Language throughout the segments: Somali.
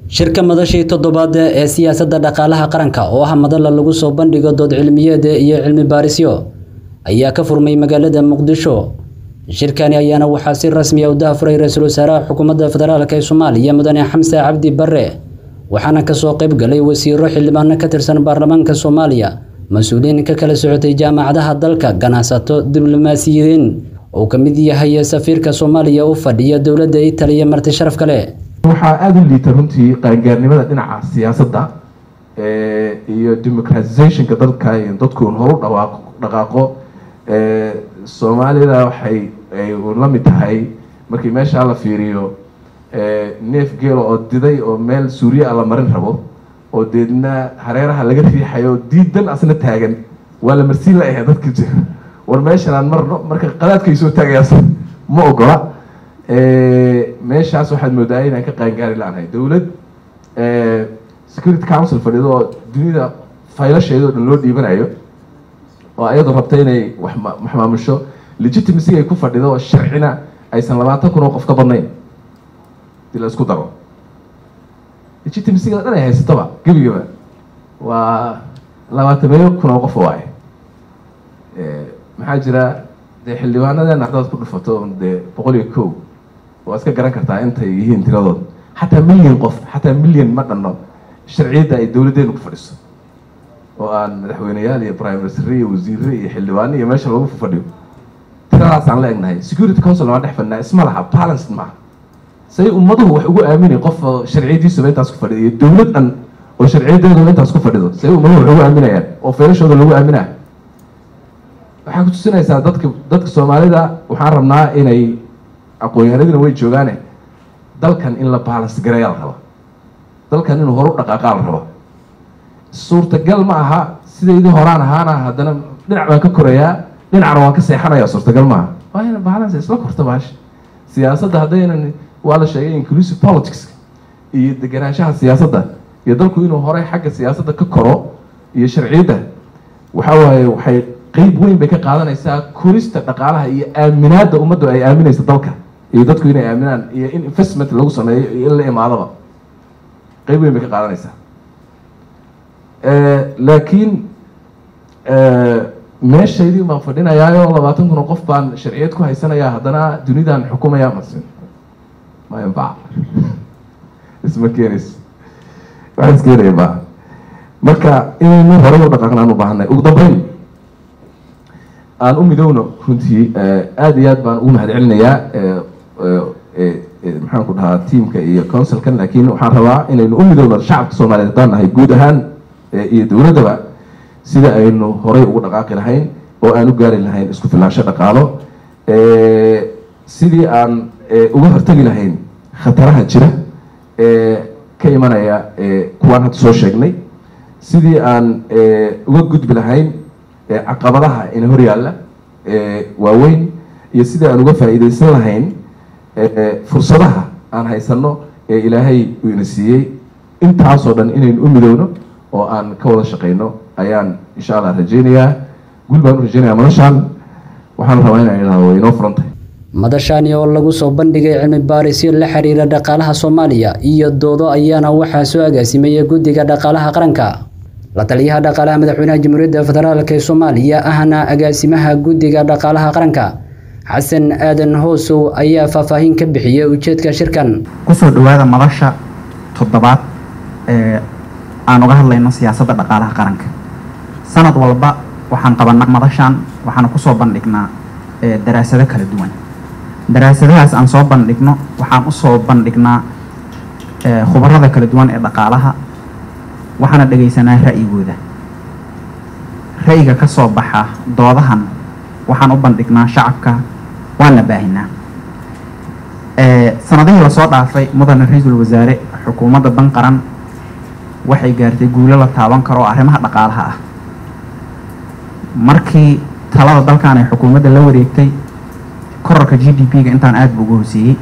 shirka madashii toddobaad ee siyaasadda dhaqaalaha qaranka oo ah madala lagu soo bandhigo dood cilmiyeed iyo cilmi baarisyo ayaa ka furmay magaalada muqdisho shirkani ayaana waxaa si rasmi ah u dahafuray ra-iisul wasaaraha xukuumadda federaalk ee soomaaliya mudane xamse cabdi barre waxaana kasoo qayb galay wasiiro xildhibaano ka tirsan baarlamaanka soomaaliya mas-uuliyiin ka kala socotay jaamacadaha dalka ganacsato diblomaasiyiin uu ka mid yahay safiirka soomaaliya u fadhiya dowladda italiya marti sharaf kale waxaa aada u liita runtii qaangaarnimada dhinaca siyaasadda iyo democratizationka dalka in dadku horu dhawaaq dhaqaaqo soomaalida waxay la mid tahay markii meeshaa la fiiriyo neef geelo oo diday oo meel suuriya a la marin rabo oo deedna hareeraha laga riixayo diidan asna taagan waa la marsiin la ahay dadka jira war meeshan aan marno marka qadaadkay soo taagayaas ma ogola meeshaas waxaad moodaa inaan ka qaangaari la-nahay dowlad security council fadhido oo dunida faylasheeda o dhan loo dhiibanayo oo ayadoo rabta inay wax maamusho legitimacy ay ku fadhido oo sharcina aysan labaatan kun oo qof ka badnayn dii la isku daro legitimacyga dhan ay haysatoba gebigaba waa labaatameeyo kun oo qof waaye maxaa jira dee xildhibaanadeena haddaad ku dhufato dee boqol iyo kow waa iska garan kartaa intay yihiin tiradood xataa milyan qof xataa milyan ma dhanno sharciyadda ay dowladdeenu ku fadhiso oo aan madaxweyneyaal iyo prime minister iyo wasiire iyo xildhibaano iyo meesha lagu fadhiyo tiradaasaan la egnahay security council waa dhex fadhinaa isma laha balanced maaha say ummaduhu wax ugu aaminay qof sharciyadiisuba intaas ku fadhido iyo dowlad dhan oo sharciyadeeduba intaas ku fadhido say ummaduhu wax ugu aaminayaan oo feelashooda lagu aaminaya waxaa ku tusinaysaa dadka dadka soomaalida waxaan rabnaa inay aqoon-yahanadina way joogaane dalkan in la balance gareeya la raba dalkan inuu horu dhaqaaqaa la rabo suurtagal ma aha sidaydii horaan ahaana haddana dhinac baan ka korayaa dhinacna waan ka seexanaya suurtagal maaha waa ina balance isla korta baasha siyaasadda haddaynan waa la sheegay inclusive politics iyo deganaanshaha siyaasadda iyo dalku inuu horey xagga siyaasadda ka koro iyo sharciyadda waxa waaye waxay qeyb weyn bay ka qaadanaysaa korista dhaqaalaha iyo aaminaadda ummaddu ay aaminaysa dalka iyo dadku inay aaminaan iyo in investment lagu sameeyo iyo in la imaadaba qeyb weyn bay ka qaadanaysaa laakiin meeshaydii baan fadhinayaayo labaatan kun oo qof baan sharciyad ku haysanayaa haddana dunidan xukumaya masin ma yanfac isma keenayso wax iskeenaya maaha marka inaynu horey u dhaqaaqnaan u baahanay ugu dambeyn aan u midowno runtii aada iyo aad baan ugu mahad celinayaa maxaan ku dhahaa tiamka iyo councilkan laakiin waxaan rabaa inaynu u midowno shacabka soomaaliyeed haddaan nahay guud ahaan iyo dowladdaba sida aynu horey ugu dhaqaaqi lahayn oo aan u gaari lahayn isku filaansho dhaqaalo sidii aan uga hortegi lahayn khataraha jira ee ka imanaya kuwaan hadda soo sheegnay sidii aan uga gudbi lahayn caqabadaha ina hor yaalla waaweyn iyo sidii aan uga faa'iidaysan lahayn fursadaha aan haysanno ee ilaahay uu ina siiyey intaasoo dhan inaynu u midowno oo aan ka wada shaqayno ayaan insha allah rajeynayaa gul baan u rajeynaya madashaan waxaan rabaa inaan idhahdo way inoo furan tahay madashani oo lagu soo bandhigay cilmi baarisyo la xiriira dhaqaalaha soomaaliya iyo doodo ayaana waxaa soo agaasimaya guddiga dhaqaalaha qaranka la taliyaha dhaqaalaha madaxweynaha jamhuuriyadda federaalk ee soomaaliya ahna agaasimaha guddiga dhaqaalaha qaranka xasan aadan hoosow ayaa faahfaahin ka bixiyey ujeedka shirkan kusoo dhawaada madasha toddobaad ee aan uga hadlayno siyaasadda dhaqaalaha qaranka sanad walba waxaan qabanaa madashan waxaana kusoo bandhignaa daraasado kala duwan daraasadahaas aan soo bandhigno waxaan usoo bandhignaa khubarada kala duwan ee dhaqaalaha waxaana dhegaysanaa ra'yigooda ra'yiga ka soo baxa doodahan waxaan u bandhignaa shacabka waana baahinaa sanadihii lasoo dhaafay mudane ra-iisul wasaare xukuumadda dan qaran waxay gaartay guulo la taaban karo oo arrimaha dhaqaalaha ah markii talada dalkan ay xukuumadda la wareegtay korarka g d p-ga intaan aada bu uga hoseeyey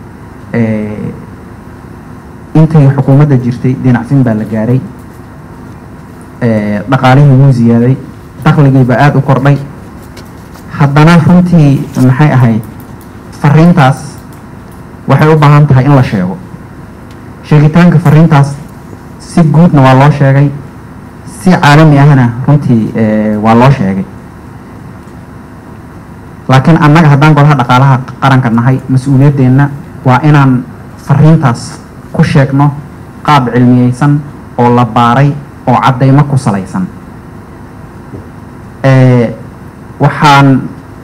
intay xukuumadda jirtay dinacsin baa la gaaray dhaqaalihii wuu ziyaaday dakhligiiba aada u kordhay haddana runtii maxay ahayd fariintaas waxay u baahan tahay in la sheego sheegitaanka fariintaas si guudna waa loo sheegay si caalami ahna runtii waa loo sheegay laakiin annaga haddaan golaha dhaqaalaha qaranka nahay mas-uuliyaddeenna waa inaan fariintaas ku sheegno qaab cilmiyeysan oo la baaray oo caddaymo ku salaysan waxaan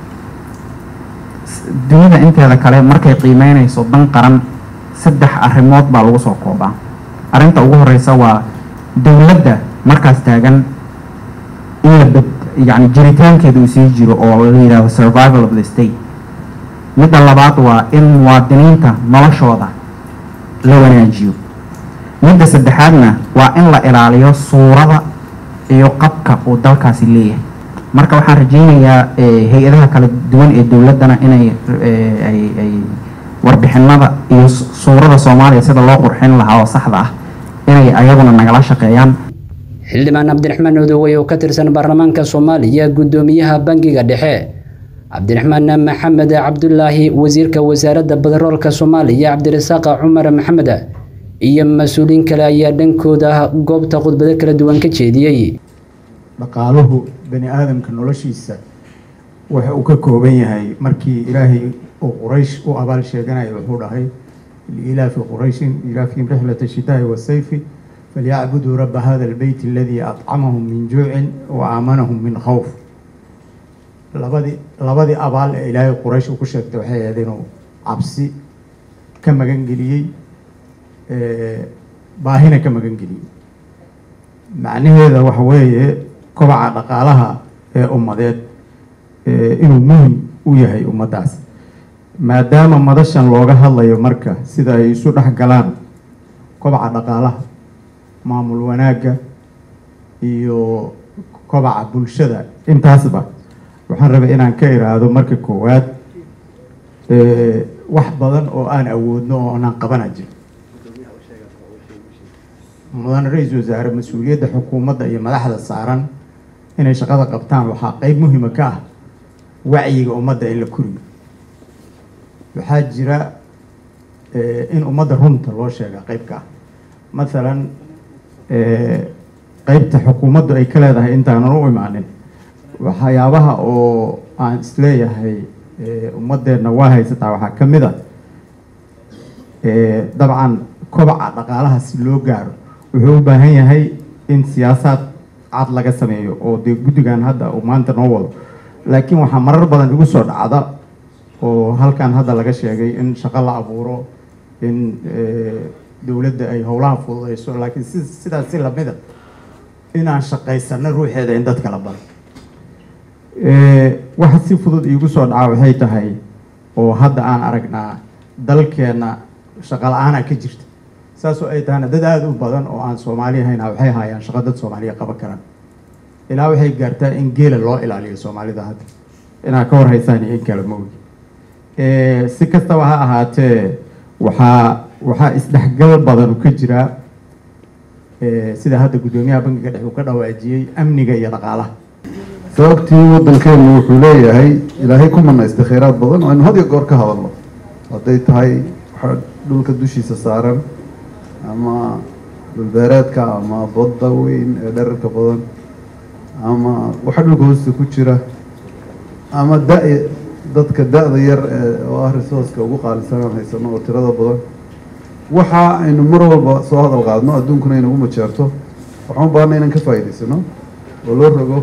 dunida inteeda kale markay qiimeynayso dan qaran saddex arrimood baa lagu soo koobaa arrinta ugu horeysa waa dowladda markaas taagan in la bad yacni jiritaankeeda uu sii jiro oo la yidhahdo survival of the state midda labaad waa in muwaadiniinta noloshooda la wanaajiyo midda saddexaadna waa in la ilaaliyo suurada iyo qabka uu dalkaasi leeyahay marka waxaan rajeynayaa hay-adaha kala duwan ee dowladdana inay ay warbixinada iyo suurada soomaaliya sida loo qurxin lahaa oo saxda ah inay ayaguna nagala shaqeeyaan xildhibaan cabdiraxmaan odowey oo ka tirsan baarlamaanka soomaaliya guddoomiyaha bangiga dhexe cabdiraxmaan maxamed cabdulaahi wasiirka wasaaradda badaroolka soomaaliya cabdirasaaq cumar maxamed iyo mas-uuliyiin kale ayaa dhankooda goobta khudbado kala duwan ka jeediyey dhaqaaluhu bani aadamka noloshiisa waxa uu ka kooban yahay markii ilaahay uu quraysh u abaal sheeganaya wuxuu dhahay liilaafi qurayshin ilaafihim rixlata shitaa'i wasayfi falyacbuduu raba hada albeyt aladii acamahum min juucin wa aamanahum min khawf labadii labadii abaal ee ilaahay quraysh uu ku sheegtay waxay ahayd inuu cabsi ka magangeliyey baahina ka magangeliyey macnaheeda waxa weeye kobaca dhaqaalaha ee ummadeed inuu muhim u yahay ummaddaas maadaama madashan looga hadlayo marka sida ay isu dhex galaan kobaca dhaqaalaha maamul wanaagga iyo kobaca bulshada intaasba waxaan rabay inaan ka iraahdo marka koowaad wax badan oo aan awoodno oo aanaan qabana jir mudane ra-iisul wasaare mas-uuliyadda xukuumadda iyo madaxda saaran inay shaqada qabtaan waxaa qeyb muhima ka ah wacyiga ummadda in la koriyo waxaa jira in ummadda runta loo sheega qeyb ka ah mathalan qeybta xukuumaddu ay ka leedahay intaanan u imaanin waxyaabaha oo aan isleeyahay ummadeenna waa haysataa waxaa ka mid a dabcan kobaca dhaqaalaha si loo gaaro wuxuu u baahan yahay in siyaasaad cad laga sameeyo oo dee guddigan hadda uu maanta noo wado laakiin waxaa marar badan igu soo dhacda oo halkan hadda laga sheegay in shaqo la abuuro in dowladda ay howlaha fududeyso laakiin si sidaas si lamida inaan shaqaysano ruuxeeda in dadka la baro waxa si fudud iigu soo dhaca waxay tahay oo hadda aan aragnaa dalkeenna shaqo la-aana ka jirta saasoo ay tahana dad aada u badan oo aan soomaali ahayna waxay haayaan shaqo dad soomaaliya qaban karaan ilaa waxay gaartaa in geela loo ilaaliyo soomaalida hadda inaad ka warhaysaan iyo in kale maogi si kastaba ha ahaatee waxaa waxaa isdhexgal badan ka jiraa sida hadda guddoomiyaha bankiga dhex uu ka dhawaajiyey amniga iyo dhaqaalaha sababtii waddankeenu wuxuu leeyahay ilaahay ku manaystay khayraad badan oo aynu had iyo goor ka hadalno hadday tahay waxa dhulka dushiisa saaran ama dhulbeereedka ama badda weyn ee dherarka badan ama waxa dhulka hoosta ku jira ama da- dadka da-da yar ee oo ah resourceka ugu qaalisan aan haysano oo tirada badan waxa aynu mar walba soo hadal qaadno adduunkuna inagu majeerto waxaan u baahanay inaan ka faa'iidaysano oo loo rogo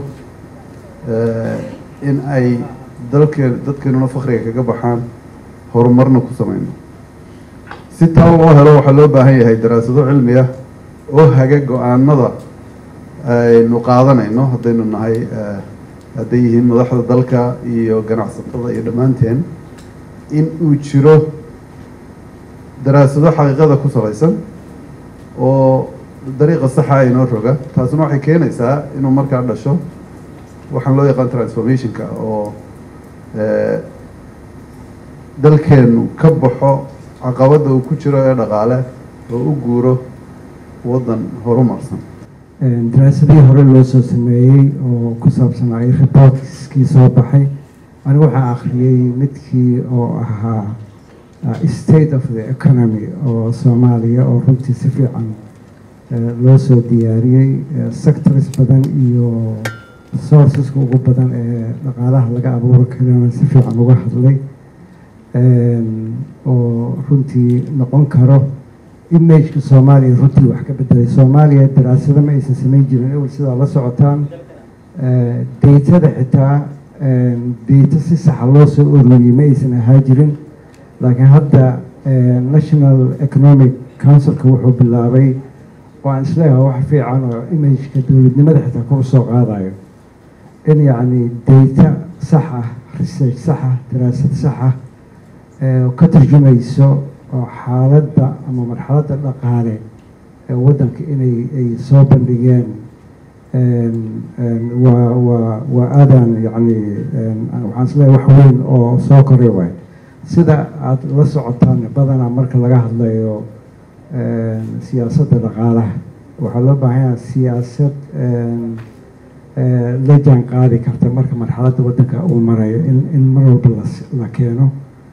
in ay dalkeen dadkeenuna fakriga kaga baxaan horumarna ku sameyno si taa loo helo waxaa loo baahan yahay daraasado cilmi ah oo haga go-aanada aynu qaadanayno haddaynu nahay hadday yihiin madaxda dalka iyo ganacsatada iyo dhammaanteen in uu jiro daraasado xaqiiqada ku salaysan oo dariiqa saxa inoo roga taasuna waxay keenaysaa inuu markaa dhasho waxaan loo yaqaan transformationka oo dalkeenu ka baxo caqabadda uu ku jiro ee dhaqaale oo u guuro waddan horumarsan daraasadihii hore loo soo sameeyey oo ku saabsanay reportskii soo baxay anigu waxaa akhriyey midkii oo ahaa state of the economy oo soomaaliya oo runtii si fiican loo soo diyaariyey sectors badan iyo sourceska ugu badan ee dhaqaalaha laga abuuri karana si fiican uga hadlay oo runtii noqon karo imageka soomaaliya runtii wax ka bedelay soomaaliya daraasado ma aysan samayn jirin ewel sidaa la socotaan daytada xitaa dayta si saxa loo soo ururiyey ma aysan ahaa jirin laakiin hadda national economic councilka wuxuu bilaabay oo aan isleeyahay wax fiican oo imageka dowladnimada xitaa kor usoo qaadayo in yacni dayta sax ah research sax ah daraasad sax ah ka turjumayso oo xaaladda ama marxaladda dhaqaale ee waddanka inay ay soo bandhigeen waa waa waa aadaan yacni waxaan isleeyahay wax weyn oo soo koray waay sida aada la socotaan badanaa marka laga hadlayo siyaasadda dhaqaalaha waxaa loo baahan yaha siyaasad la jaan qaadi karta marka marxaladda waddanka uu marayo in in mar walba la keeno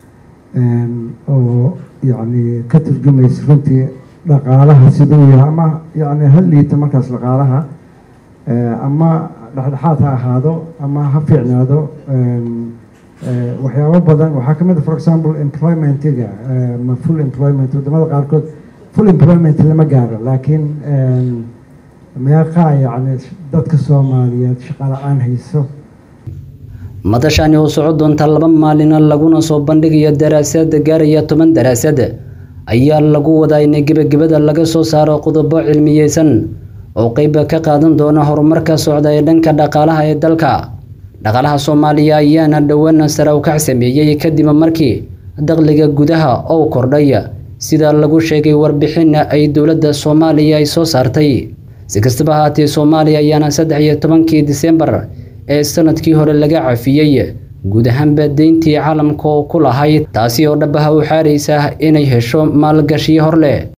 oo yacni ka turjumaysa runtii dhaqaalaha siduu yahay ama yacni ha liita markaas dhaqaalaha ama dhexdhexaad ha ahaado ama ha fiicnaado waxyaabo badan waxaa ka mid a for example employmentiga ma full employment wadamada qaarkood full employment lama gaaro laakiin meeqaa yacni dadka soomaaliyeed shaqa la-aan hayso madashani oo soco doonta laba maalina laguna soo bandhigayo daraasad gaaraya toban daraasad ayaa lagu wadaa in gebagabada laga soo saaro qodobo cilmiyeysan oo qeyb ka qaadan doona horumarka socda ee dhanka dhaqaalaha ee dalka dhaqaalaha soomaaliya ayaana dhowaan sare u kac sameeyey kadib markii dakhliga gudaha oo kordhay sida lagu sheegay warbixin ay dowladda soomaaliya ay soo saartay si kastaba ahaatee soomaaliya ayaana saddex iyo tobankii disembar ee sanadkii hore laga cafiyey guud ahaanba deyntii caalamka oo ku lahayd taasi oo dhabaha u xaaraysa inay hesho maalgashiyo hor leh